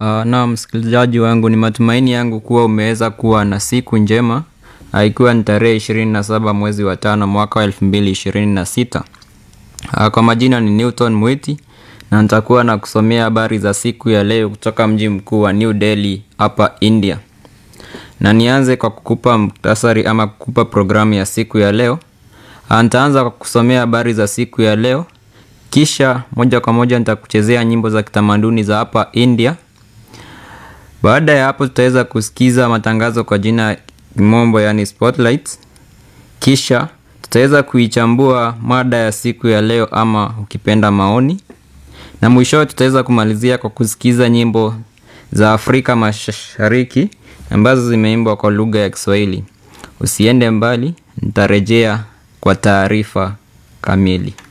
Uh, na msikilizaji wangu, ni matumaini yangu kuwa umeweza kuwa na siku njema, uh, ikiwa ni tarehe ishirini na saba mwezi wa tano mwaka wa elfu mbili ishirini na sita. Uh, kwa majina ni Newton Mwiti na nitakuwa na kusomea habari za siku ya leo kutoka mji mkuu wa New Delhi hapa India, na nianze kwa kukupa muktasari ama kukupa programu ya siku ya leo. Uh, nitaanza kwa kusomea habari za siku ya leo, kisha moja kwa moja nitakuchezea nyimbo za kitamaduni za hapa India. Baada ya hapo tutaweza kusikiza matangazo kwa jina ya kimombo yani spotlights. Kisha tutaweza kuichambua mada ya siku ya leo ama ukipenda maoni, na mwishowe tutaweza kumalizia kwa kusikiza nyimbo za Afrika Mashariki ambazo zimeimbwa kwa lugha ya Kiswahili. Usiende mbali, nitarejea kwa taarifa kamili.